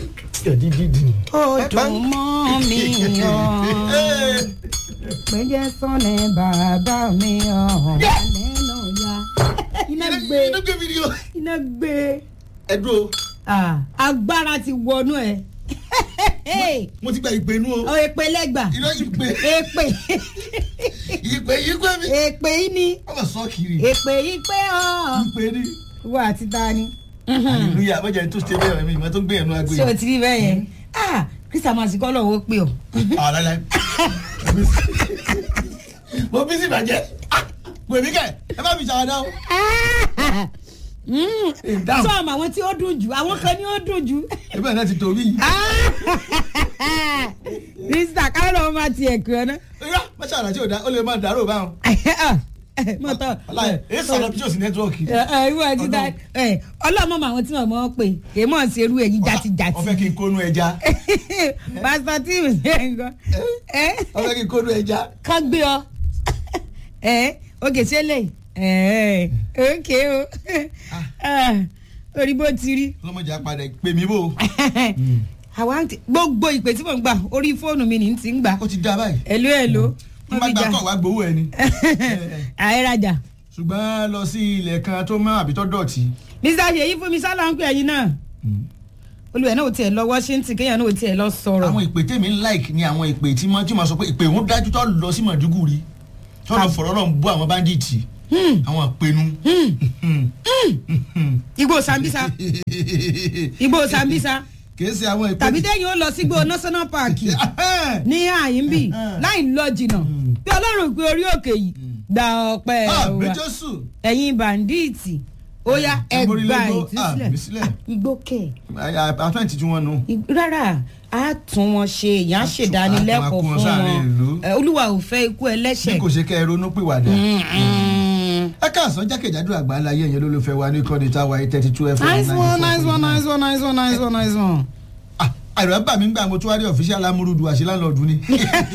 ó dùn mọ́ mi yàn péjẹ sọ́nà bàbá mi hàn lẹ́nu ya iná gbé iná gbé fídíò. iná gbé ẹ dúró Ah, agbára ti wọnú ẹ mo ti gba ìpè inú o. ọ èpè lẹgbà iná ìpè èpè ìpè yìí pé mi. èpè yìí ni wọ́n bá sọ kiri. èpè yìí pé ọ ìpè ni. wọ àti ta ni hallelujah bọ́jà tó ṣe bẹ́ẹ̀ mi ìmọ̀ tó gbé ẹ̀nu agbe ṣé o ti rí bẹ́ẹ̀ yẹn ah kristian kọ́ lọ́wọ́ pé o. àlàlà mo bí sí ìbàjẹ́ pè mí kẹ́ ẹ bá mi ṣàwádà o. Ìdáhùn. sọ àmọ àwọn tí ó dùn jù àwọn kan ní ó dùn jù. ẹgbẹ́ náà ti torí yìí. krista káàlọ́ ọmọ àti ẹ̀kọ́ ẹ̀ náà. irọ́ mọ́ṣẹ́ àrà tí ò dá ó lè máa dàrú báwọn. mọ̀tọ́ aláì èyí sọ̀rọ̀ bí yóò sí nẹ́tíwọ́ọ̀kì. ìwọ ti da ọlọ́mọ mọ àwọn tí wọ́n mọ̀ ọ́ pé èyí mọ̀ sí irú èyí jàtijàti. ọfẹ́ kí n kónú ẹja. pásítọ̀ tí mi ṣe ń gbọ́ ọfẹ́ kí n kónú ẹja. ká gbé ọ oge ṣe lè òkè o orí bó ti rí ọlọ́mọdé apàdé pè mí bò. àwa ń tẹ gbogbo ìpè tí mò ń gbà orí fóònù mi ní ti ń gbà ó ti dá báyìí. ẹ̀lú ẹ̀lú wọ́n bá gbà kọ́ wá gbowó ẹ ni. àìrajà ṣùgbọ́n lọ sí ilẹ̀ kan tó mọ́ àbí tó dọ̀tí. mr ṣèyí fún mi sálà ń pè ẹyin náà olùwẹ̀ náà ò tiẹ̀ lọ washington kéèyàn náà ò tiẹ̀ lọ sọ̀rọ̀ àwọn ìpè tèmi ń like ni àwọn ìpè tí mo tí mo sọ pé ìpè òun dájú tó lọ sí mọ̀dúgùrì tó lọ fọ̀rọ̀ lọ́n bú àwọn báńdíìtì àwọn ìpinnu. igbó sambisa igbó sambisa kì í ṣe àwọn ìpè tàbí téèyàn ó lọ sígbó national park ní àyínbí láì lọ jìnnà bí ọlọ́run pé orí òkè yìí gba ọpẹ́ àmì wa jésù ẹ̀yin bàǹdíìtì ó yá ẹgbà àmì ìtúsílẹ̀ sílẹ̀ igbó kẹ̀ àtúntì tí wọ́n nu. rárá a tún wọn ṣe èèyàn á ṣèdánilẹ́kọ̀ọ́ a tún wọn fún sáàrin ìlú. wọn Ẹ, olúwa ò fẹ́ ikú bí ẹlẹ́ṣẹ̀. kò ṣe kẹ́ ẹ ronú pìwàdà. Mm-mm. ẹ káàsán jákèjádò àgbáńlá yẹn yẹn olólùfẹ́ wa ní kọ́ni táwa eight thirty two fm. nice one nice one nice one nice one nice one nice one. àìrọ̀ bà mí gbà mo tún wá rí ọ̀fíṣẹ́ alámúrúdu àṣẹ láńlọ́ọ̀dù ni.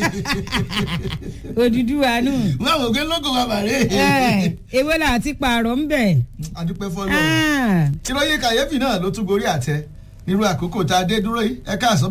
Odùduwà nù. wọ́n àwọn òkè lóko wa bàrẹ́. Ẹ, ewé là ti pààrọ̀ ń bẹ̀. adúpẹ́ fọ́lọ́. Ah, ìròyìn kàyéfì náà ló tún gorí àtẹ nírú àkókò tá a dé dúró yìí ẹ káàsán.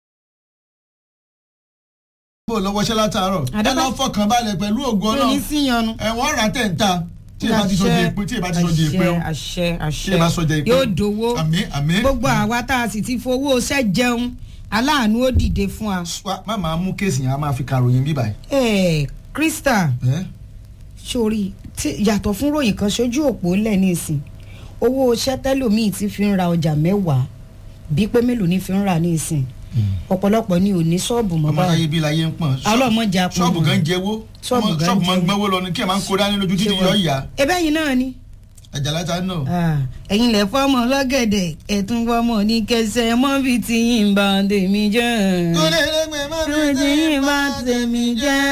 bó o lọ́wọ́ ṣẹ́ látàárọ̀ ẹ Àdàbà- lọ́ fọkàn balẹ̀ pẹ̀lú ògùn mi ní ọlọ́run síyanu. ẹ̀wọ̀n rà tẹ̀ ń ta tí ẹ bá ti sọjẹ ìpín tí ẹ bá ti sọjẹ ìpín o àṣẹ àṣẹ tí ẹ bá sọjẹ ìpín yóò dowó àmín àmín gbogbo àwa tá a sì ti fowó iṣẹ́ jẹun aláàánú ó dìde fún wa. Wá, má máa mú kéèsì yẹn a máa fi kàròyìn bíbà ẹ krista ẹ sórí tí yàtọ̀ fún ròyìn kan sójú òpó lẹ̀ nísìn owó iṣẹ́ tẹ́lòmíì ti fi ń ra ọjà mẹ́wàá bí pé mélòó ní fi ń rà nísìn ọ̀pọ̀lọpọ̀ ni ò ní ṣọ́ọ̀bù mọ́ ọmọ láyé báyìí bí láyé ń pọ̀n ọlọ́mọdé apọ̀ ṣọ́ọ̀bù gan jẹ́wó Ṣọ́ọ̀bù gan ṣọ́ọ̀bù máa ń jẹ́wó. gbọ́wó lọ ní kí ẹ máa ń kó dání lójú títí yọ ìyá ebe yìí náà ni àjàláta náà. Ah, ẹ̀yin lẹ̀ fọ́mọ lọ́gẹ̀dẹ̀ ẹ̀tún fọ́mọ ní kẹsẹ̀ mọ́bì tí yín bá tèmi jẹ́ mọ́bì tí yín bá tèmi jẹ́.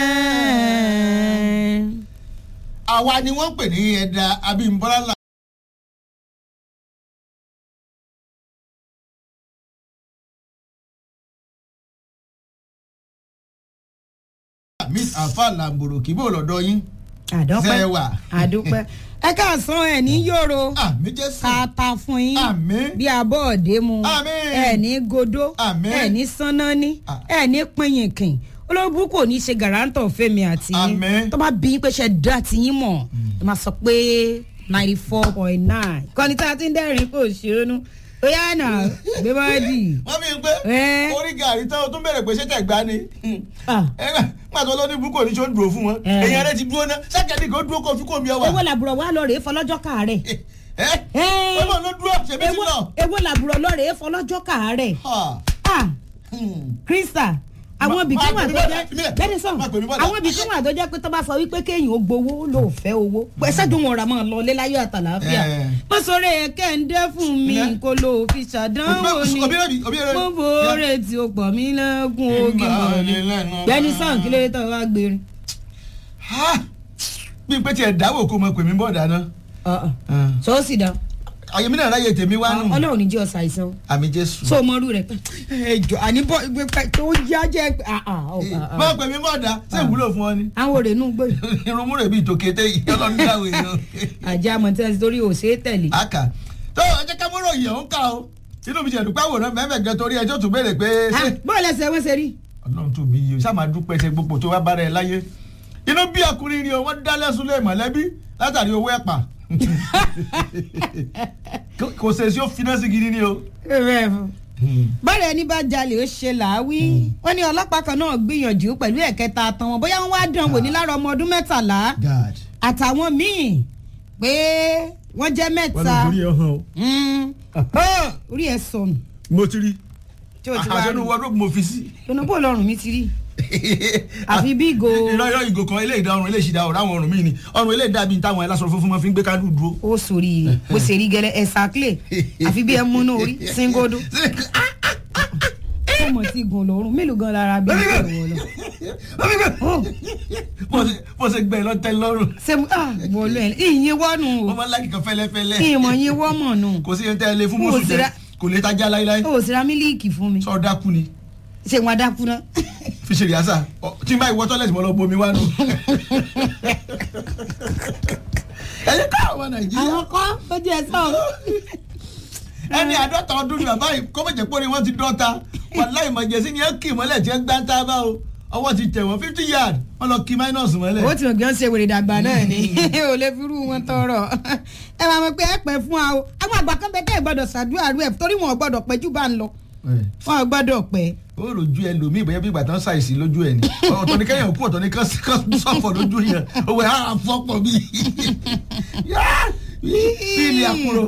àwa ni wọ́n pè ní ẹ̀dá abímbọ́lá là. miss afa lamboro kì í bò lọ́dọ̀ yín. àdọ́pẹ́ Zẹ́wà. àdúpẹ́ ẹ káàsán ẹ̀ ní yòrò àmì jésù. ká ta fún yín àmì. bí abọ́ òde mu Àmín. ẹ̀ ní godó Àmín. ẹ̀ ní sánání Ah. ẹ̀ ní pinyìnkìn olóògbé kò ní ṣe gàrántọ̀ fẹ́mi àti yín Àmín. tó bá bí yín pé ṣe dá ti yín mọ̀ ẹ máa sọ pé ninety four point nine kọ́ni tá a ti ń dẹ́rìn kò ṣeénú ó yá nà gbé bọ́ọ̀dì. wọ́n fi ń pé Ẹ́. orí gàrí tán o tún bẹ̀rẹ̀ pé ṣé tẹ̀ gbá ni. Ah. pàtó ló ní búkọ̀ ní ṣó ń dúró fún wọn. Ẹ́. èèyàn rẹ ti dúró ná sákẹ́ni kò dúró kó fi kó mi ọ wà. èwo làbúrò wa lọ rèé fọlọ́jọ́ kàárẹ̀. ẹ Ẹ́. ọmọ ló dúró ṣèbí ti èwo lọ. èwo làbúrò lọ rèé fọlọ́jọ́ kàárẹ̀. Ha. Ah, Hmm. krista àwọn Ma- ibì kan ma wà pè mí tó bọ́dà, jẹ́ fi mí lẹ̀. bẹ́ẹ̀ni sọ Ma pè mí bọ́dà. àwọn ibì kan wà tó jẹ́ pé tó bá sọ wípé kéèyàn ó gbowó ló fẹ́ owó ẹsẹ̀ tó wọn ra máa lọ lé láyọ̀ àtàlàáfíà Eh. wọ́n sọ̀rọ̀ ẹ̀ kẹ́ńdé fún mi Ilẹ̀. kó ló fi ṣàdánwò ni Obi rẹ̀ bi, obi rẹ̀ bi. mo bòórè tí o pọ̀ mí lẹ́gùn ogi mọ̀ ni bẹ́ẹ̀ni sàn kí ló dé tó wá gbérin. Ha. bí n pé tiẹ̀ dáwọ́ kó mọ pè mí bọ́ọ̀dà náà. sọ ó sì dán àyè mi náà ráyè tèmi wá nù. ọlọ́run ní jẹ́ ọ̀sà àìsàn àmì jésù. so mo rú rẹ̀ pé ẹjọ́ àníbọ̀ tó yá jẹ́ pé ah ah oh, ah, ah. máa pè mí bọ́ọ̀dà ṣé ìwúlò fún ọ ni. àwọn òrè nù gbé irun múrè bíi tòkété yìí ọlọ́run dáwọ̀ èèyàn. àjẹ́ àmọ̀tẹ́sí torí ò ṣeé tẹ̀lé. àkà tó ẹ jẹ́ ká mọ́rọ̀ yìí ọ̀hún ká o inú mi ti ẹ̀dùn pàwòrán mẹ́fẹ̀ gan torí ẹjọ́ tún béèrè pé ṣé bọ́ọ̀lù ẹsẹ̀ wọ́n ṣe rí. ọlọ́run tó bí yìí sáà máa dúpẹ́ ṣe gbogbo tó wá bára ẹ láyé inú bí ọkùnrin ni o wọ́n dá lẹ́sùn lé mọ̀lẹ́bí látàrí owó ẹ̀pà kò ṣe sí ó finá sí gidi ni o. bọ́ọ̀lù ẹni bá jalè ó ṣe làáwí wọ́n ní ọlọ́pàá kan náà gbìyànjú pẹ̀lú ẹ̀kẹta àtàn wọn bóyá wọ́n wá dán wò ní lára ọmọ ọdún mẹ́tàlá God àtàwọn míì pé wọ́n jẹ́ mẹ́ta ẹ hàn o. Mm. Oh, orí ẹ sọnù mo ti rí tí o ti wá àṣẹnu rí wọ́dọ̀ mo fi sí. lọ́nà bó lọ́rùn mi ti rí àfi bí ìgò irọ́ irọ́ ìgò kan eléyìí dá ọrùn eléyìí sì dá ọrùn àwọn ọrùn míì ni ọrùn eléyìí dàbí táwọn ẹlẹ́sọ funfun máa fi ń gbé kádùn dúró. ó sórí bó ṣe rí gẹlẹ ẹsà clay àfi bí ẹ múnú orí singodo ọmọ tí gùn lọ́rùn mélòó gan lára bí ìgò wọ lọ. Oh, bó ṣe- bó ṣe gbẹ lọ tẹ lọ́rùn ṣe mú ah wọlé ẹ ìyìn wọnù wọ́n o máa ń láti kan fẹ́lẹ́fẹ́lẹ́ ìmọ̀ yín wọ́ mọ̀ nù kò sí ẹni tẹ́ ẹ lé fún Mo mọ́sù sì jẹ ra- kò lè tajà láíláí ó sì ra mílíìkì fún mi sọ dákú ni ṣé wọn adákú náà fi ṣe rìásà Ọ, tí n bá ìwọ tọ́lẹ̀tì mọ́ lọ bomi wá nù. ẹ̀yin ká àwọn nàìjíríà àwọn kọ́ ó jẹ́ sọ ẹni àádọ́ta ọdún ni bàbá yìí kó mọ̀jẹ̀ pé wọ́n ti dọ́ta wàláì mọ̀jẹ̀sí ni ẹ kì mọ́lẹ̀ tí ẹ gbá ń tá bá o ọwọ́ ti tẹ̀ wọ́n fifty yard wọ́n lọ kí minus mọ́lẹ̀. ó ti mọ̀ kí wọ́n ṣe wèrè dàgbà náà ni ò lè fi rú wọn tọrọ ẹ máa mọ̀ pé ẹ pẹ́ fún wa o àwọn àgbà kan bẹ tẹ́ ẹ gbọ́dọ̀ ṣàdúrà rú ẹ torí wọn ò gbọ́dọ̀ pẹ́ jù bá ń lọ wọn ò gbọ́dọ̀ pẹ́ ó rojú ẹ lòmíì bóyá bí ìgbà tán ṣàìsí lójú ẹ ni ọ̀tọ̀ ni kẹ́yìn òkú ọ̀tọ̀ ni kán sọ̀fọ̀ lójú yẹn owó ẹ̀ á fọ́pọ̀ bí bí ilé àkúrò.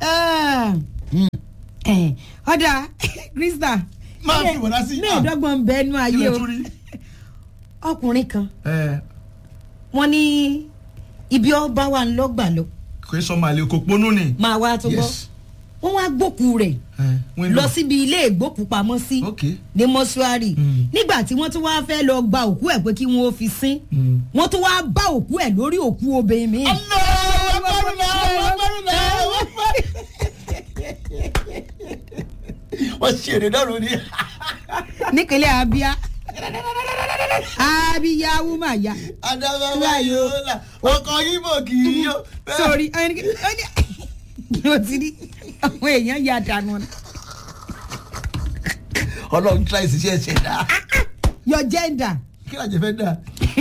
ọ̀dà krista máa fi wọ̀dá sí. mẹ́ẹ̀ẹ́dọ́gbọ̀n ń bẹ́ẹ̀ nú kí ayé ló o tún rí. ọkùnrin kan ẹ wọ́n ní ibi ọba wa ń lọ́gbà lọ kò í sọ màlẹ kò ponú ni. máa wá tó gbọ́ yes. wọ́n wá gbókù rẹ̀ ẹ wọ́n lọ síbi ilé ìgbókùpamọ́sí ok ní mọ́ṣúárì Mm. nígbà tí wọ́n tún wá fẹ́ lọ gba òkú ẹ̀ pé kí wọ́n ó fi sín Mm. wọ́n tún wá bá òkú ẹ̀ lórí òkú obìnrin mi. wọ́n ṣe èrè náà lórí. nípínlẹ̀ abia abia wúmàyà adamawa yóò la ọkọ yíbo kì í yó. sórí ẹni ó ti rí àwọn èèyàn ya dànù ni. ọlọ́run tíra ìṣiṣẹ́ ẹ̀ṣẹ̀ dá. your gender kí ló jẹ fẹ́ dá.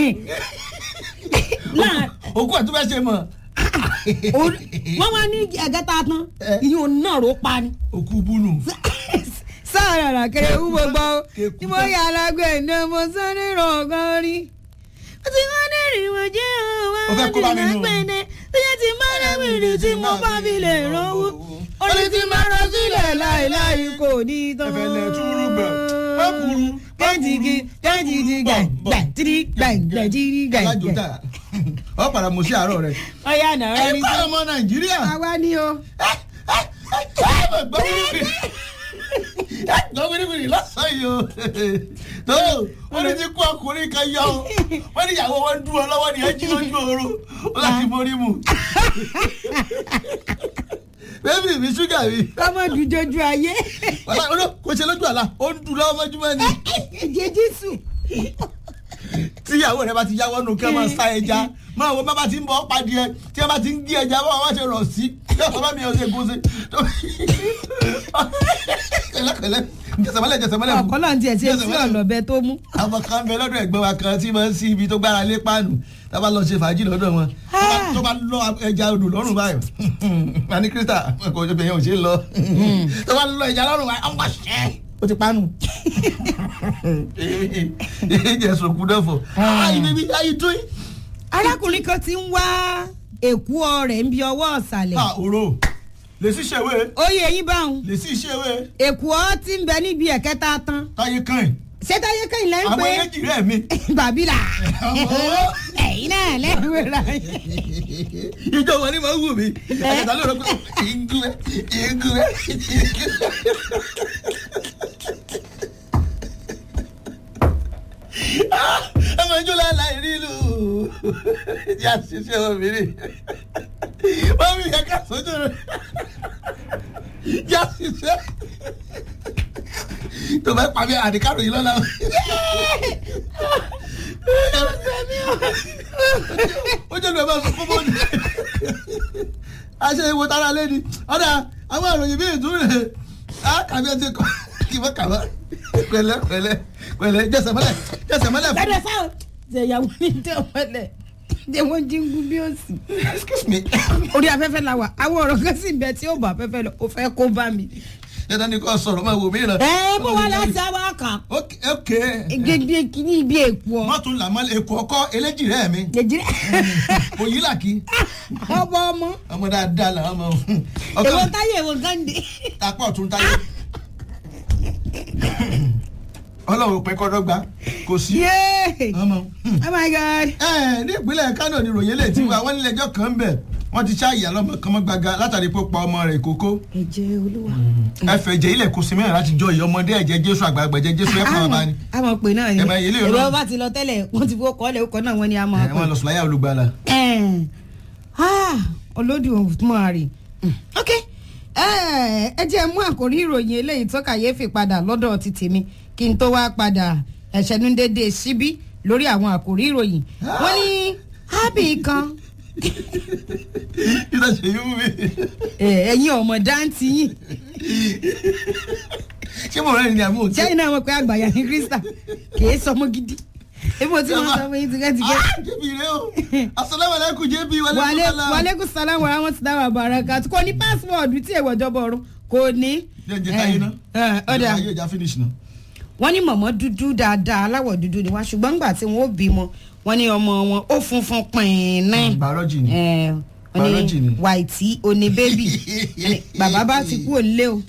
láà òkú ẹ̀ tó fẹ́ ṣe mọ̀. orí- wọ́n wá ní ẹ̀gẹ́ta tán ìyún náà ló pa ni. òkú búnú. sáàrà ràkèrè wú gbogbo Kéku tí mo tán. yà lágbè ní mo sáré rọ̀gán rí. ó ti wá ní ìrìnwó jẹ́ Ó fẹ́ kó bá mi nù. lágbèdè tó yẹ ti máa rẹ́wìrì tí mo bá fi lè ránwó. orí tí máa rán sílẹ̀ láìláì kò ní tán. Ẹ̀fẹ̀ lẹ̀ túrú gbẹ̀. Má kúrú. kẹ́ntìgì kẹ́ntìgì gbẹ̀ tìrì gbẹ̀ gbẹ̀ tìrì gbẹ̀ alájò gbẹ̀. tà ọ padà mọ̀ sí àárọ̀ rẹ̀. ọ̀yà náà ẹ ẹni bá tó. ọmọ nàìjíríà. àwa ni o. gbọ́ wíwìrì gbọ́ wíwìrì lọ́sàn-án yìí o tó wọ́n ní ti kú ọkùnrin kan yọ o wọ́n ní ìyàwó wọn dún ọ lọ́wọ́ ní ẹjí lójú oorun ó láti borí mu. bébì mi ṣúgà mi kọ́mọ̀dù jojú ayé. wàlá olú kò ṣe lójú àlá ó ń dùn lọ́wọ́ mọ́júmọ́ ni ẹ̀jẹ̀ jésù. tí ìyàwó rẹ bá ti yáwọ́ nù kí wọ́n máa sá ẹja máa wo bábà tí ń bọ́ pàdé ẹ tí wọ́n bá ti ń gé ẹja bá wọn ṣe rọ̀ sí yóò bá mi ọ̀sẹ̀ gún sí. kẹlẹkẹlẹ jẹsẹmọlẹ jẹsẹmọlẹ fún. ọ̀kọ́ náà tiẹ̀ ti etí ọ̀lọ́bẹ tó mú. àwọn kan bẹ lọ́dọ̀ ẹ̀gbọ́n wa kan tí máa ń sí ibi tó gbára lé páànù tá a bá lọ ṣe fàájì lọ́dọ̀ wọn tó bá- tó bá lọ ẹja odò lọ́rùn báyìí wà ní kírísítà kò jẹ́ bẹ̀yẹn ò ṣe é lọ tó bá lọ ẹja lọ́rùn báyìí ọmọ ṣẹ́ ó ti pánu. ìjẹ́ sọ̀kú náà fọ̀ ayi bíbí ayi tó yìí. arákùnrin kan ti ń wá èkú ọrẹ ń bi ọwọ́ ọ̀sàlẹ̀. a òro lè sí ṣèwé oyè yín báwọn lè sí ṣèwé èkú ọ ti ń bẹ níbi ẹ̀kẹta tán táyé kan yìí ṣé táyé kẹ́yìn lẹ́ ń àwọn pé eléjì rẹ̀ mi. bàbílà Ọmọ. ẹ̀yin náà lẹ́wọ̀n ra ìjọ wọn ni mo wù mí ẹ̀ka ló rọ pé ìgúwẹ́ ìgúwẹ́ ọmọ ìjọ lálá ìrìlù yà ṣiṣẹ́ obìnrin wọ́n mi yẹ ká sójú rẹ̀ yà ṣiṣẹ́ tó bá pa mí àdìkárò yìí lọ́la ó jẹ́ lu ẹ̀ máa sọ fún bọ́ọ̀lù aṣẹ ìwò tara lé ni ọ̀dà àwọn àròyìn bíi ìtúrẹ̀ ah kàbí ẹ ti kọ kí n bá kàbá pẹ̀lẹ́ pẹ̀lẹ́ pẹ̀lẹ́ jẹsẹ mọ́lẹ̀ jẹsẹ mọ́lẹ̀ fún lọ́dọ̀ sáwọn ṣe ìyàwó ní tẹ̀wọ́lẹ̀ ṣé wọ́n jí ń gún bí ó sì. excuse me orí afẹ́fẹ́ la wà àwọn ọ̀rọ̀ kan sì bẹ tí ó bá afẹ́fẹ́ lọ ó fẹ́ kó bá mi. dandan ni kò sọ̀rọ̀ máa wò mí ràn. ẹ bó wà láti àwọn kan ok ok gègé kìíní ibi èkó ọ. mọ́tò làmọ́ èkó ọkọ eléjì rẹ̀ mi jẹjẹrẹ òyìn làkì ọmọ ọmọ ọmọ dáadáa làwọn ọmọ èwo ọkọ táyé èwo gánde. apá ọ̀tún táyé ọlọ́run pẹ́ kọ́dọ́gba kò sí yéé ọmọ. oh my god. ẹ ní ìpínlẹ̀ kánò ni ròyìn lè ti wá wọ́n nílẹ̀ ẹjọ́ kan ń bẹ̀ wọ́n ti ṣáàyè alọ́mọ kan mọ́ gbaga látàrí pé ó pa ọmọ rẹ̀ kókó ẹ̀jẹ̀ olúwa. ẹfẹ̀ jẹ́ ilẹ̀ kò sí mẹ́rin láti jọ ìyá ọmọdé ẹ̀jẹ̀ jésù àgbààgbà ẹ̀jẹ̀ jésù ẹ̀ fún ọba ni àmọ̀ pé náà ni Ẹ máa yẹ ilé ìrọ̀rùn. èrò bá ti lọ tẹ́lẹ̀ wọ́n ti fowó kọ́lẹ̀ ọkọ̀ náà wọ́n ní àmọ́ ẹ̀ wọ́n lọ sùláyà olùgbàlà. olódù mọ́àrì ok Eh, ẹ jẹ́ mú àkórí ìròyìn eléyìí tó kàyéfì padà lọ́dọ̀ ti tèmi kí n tó wá padà ẹ̀ṣẹ̀nudédé síbí lórí àwọn àkórí ìròyìn wọ́n ní hábì kan ìdá ṣe yí wú mi. eh, ẹ̀yin ọmọ dáńtì yìí ṣé mo rẹ́ ni àmú òtí. sẹ́yìn náà wọ́n pé àgbàyà ní krista kìí sọmọ gidi ebi mo ti mọ sọ fún yín tìkẹ́tìkẹ́. jẹ́bi rẹ o asalaamualeykum jẹ́bi wàlẹ́ wàlẹ́ wàlẹ́kùn sálàmù rahmatulah wa barakat kò ní pásíwọ̀dù tí èèwọ̀ jọba ọ̀run kò ní. jẹ́ táyé náà Eh, ọ̀dà ayé ìjà finish náà. wọ́n ní mọ̀mọ́ dúdú dáadáa aláwọ̀ dúdú ni wá ṣùgbọ́n nígbà tí wọ́n ó bímọ wọ́n ní ọmọ wọn ó funfun pìnnín. bàrọ́jì ni. Eh, wọ́n Biology ni. ní wàìtí oní bébì bàbá bá ti kú òlé o